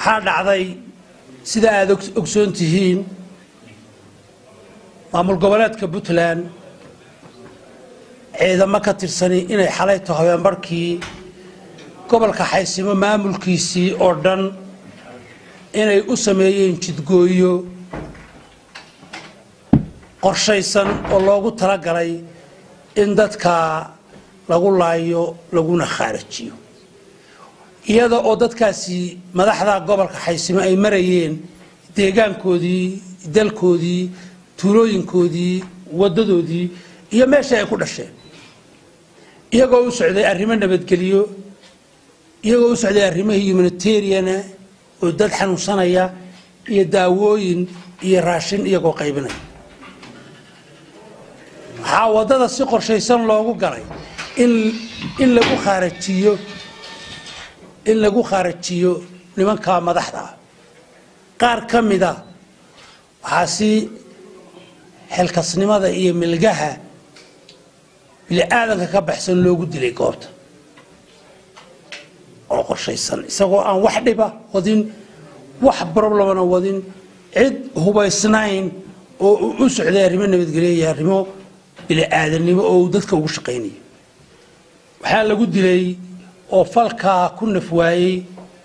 waxaa dhacday sida aada ogsoon tihiin maamul goboleedka puntland ciidamo ka tirsani inay xalayto habeenbarhkii gobolka xaysimo maamulkiisii oo dhan inay u sameeyeen jidgooyo qorshaysan oo loogu talagalay in dadka lagu laayo laguna khaarajiyo iyada oo dadkaasi madaxda gobolka xaysimo ay marayeen deegaankoodii dalkoodii tuulooyinkoodii wadadoodii iyo meeshii ay ku dhasheen iyagoo u socday arrimo nabadgelyo iyagoo u socday arrimo humanitariana oo dad xanuunsanaya iyo daawooyin iyo raashin iyagoo qaybinaya waxaa waddada si qorshaysan loogu galay in in lagu khaarajiyo in lagu khaarajiyo nimanka madaxda ah qaar ka mida waxaa si xilkasnimada iyo milgaha bili-aadanka ka baxsan loogu dilay goobta oo qorshaysan isagoo aan wax dhiba wadin wax problemana wadin cid hubaysnayn oo u socday arrimo nabadgelyo iyo arrimo bili-aadanimo oo uu dadka ugu shaqaynayo waxaa lagu dilay oo falkaa ku naf waayey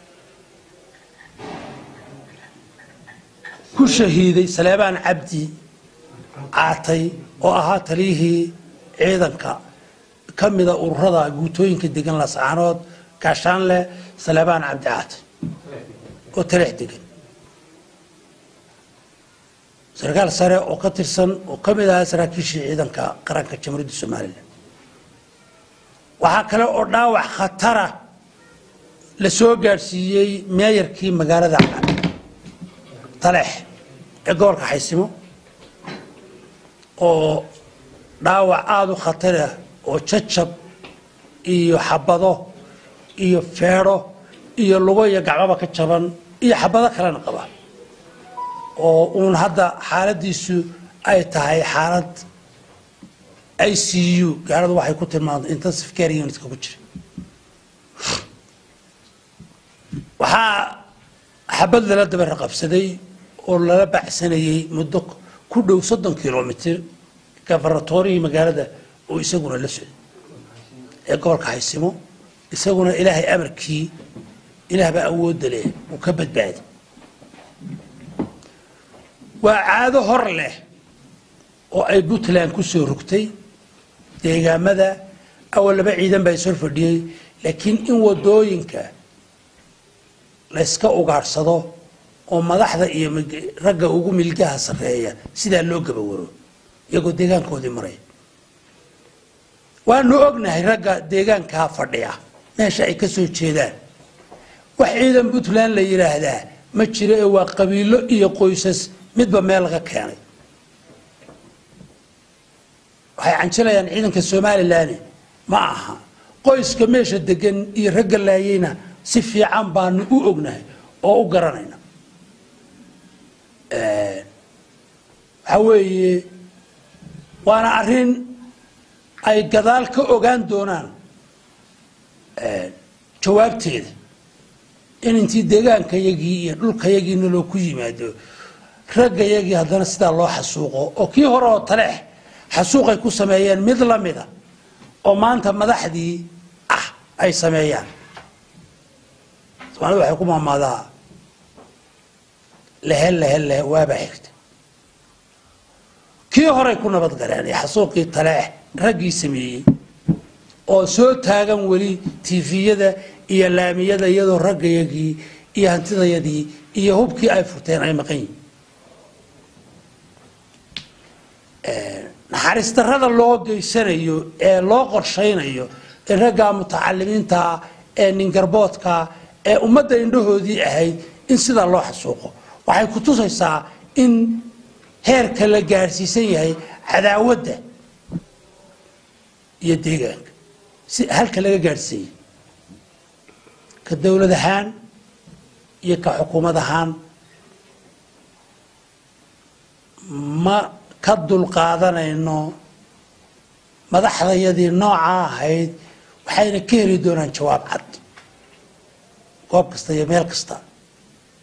ku shahiiday saleebaan cabdi caatay oo ahaa taliyihii ciidanka ka mida ururada guutooyinka degan lascaanood gaashaanleh saleebaan cabdi caatay oo taleex degan sarkaal sare oo ka tirsan oo ka mid ahaa saraakiishii ciidanka qaranka jamhuuriyadda somalilan waxaa kale oo dhaawac khatara la soo gaadhsiiyey meeyarkii magaalada taleex ee gobolka xaysimo oo dhaawac aada u khatarah oo jajab iyo xabado iyo feedho iyo lugo iyo gacmaba ka jaban iyo xabado kalena qaba oo uun hadda xaaladiisu ay tahay xaalad i c u gaaladu waxay ku tilmaamtay intensive care unitka ku jira waxaa xabad lala daba raqabsaday oo lala bacsanayey muddo ku dhow soddon kilomitr gafaratorihii magaalada oo isaguna la socday ee gobolka haysimo isaguna ilaahay amarkii ilaah baa awoodda leh uu ka badbaaday waa caado hor leh oo ay puntland ku soo rogtay deegaamada awal laba ciidan baa ishor fadhiyey laakiin in wadooyinka layska ugaadhsado oo madaxda iyo ragga ugu milgaha sarreeya sidaa loo gabawaro iyagoo deegaankoodii maraya waanu ognahay ragga deegaankaa fadhiya meesha ay ka soo jeedaan wax ciidan puntland la yidhaahdaa ma jiro ee waa qabiilo iyo qoysas midba meel laga keenay waxay canjilayaan ciidanka somalilan ma aha qoyska meesha degan iyo ragga laayeyna si fiican baanu u ognahay oo u garanayna waxaa weeye waana arrin ay gadaal ka ogaan doonaan jawaabteeda in intii deegaankayagii iyo dhulkayagiina loo ku yimaado raggayagii haddana sidaa loo xasuuqo oo kii hore oo taleex xasuuqay ku sameeyeen mid la mida oo maanta madaxdii ah ay sameeyaan soomaalida waxay ku maamaadaa lehe lehe lehe waabaa xigta kii horay ku nabad galeen ee xasuuqii taleex raggii sameeyey oo soo taagan weli tifiyada iyo laamiyada iyadoo raggayagii iyo hantidayadii iyo hubkii ay furteen ay maqan yihin naxariis darrada loo geysanayo ee loo qorshaynayo ee ragga mutacalimiinta ee ningarboodka ee ummadda indhahoodii ahayd in sidaa loo xasuuqo waxay ku tusaysaa in heerka la gaadhsiisan yahay cadaawadda iyo deegaanka si halka laga gaadhsiisan yahay ka dowlad ahaan iyo ka xukuumad ahaan ma ka dulqaadanayno madaxdayadii noocaa ahayd waxayna ka heli doonaan jawaab cad goob kasta iyo meel kasta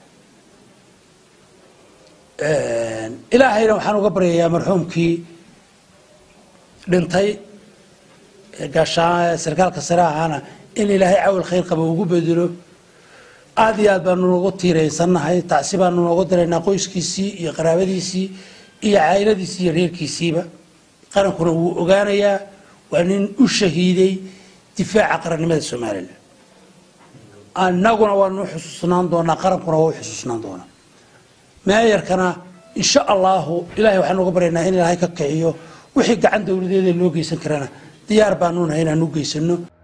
ilaahayna waxaan uga baryayaa marxuumkii dhintay gaashaan sarkaalka sare ahaana in ilaahay cawal khayr qaba ugu bedelo aada iyo aad baanu noogu tiiraysannahay tacsi baanu noogu diraynaa qoyskiisii iyo qaraabadiisii iyo cayladiisii iyo reerkiisiiba qarankuna wuu ogaanayaa waa nin u shahiiday difaaca qarannimada somalilan annaguna waanu xusuusnaan doonaa qarankuna waa u xusuusnaan doonaa meeyarkana insha allahu ilahay waxaanu uga baryaynaa in ilaahay ka kiciyo wixii gacan dowladeeda loo geysan karana diyaar baanu nahay inaan u geysano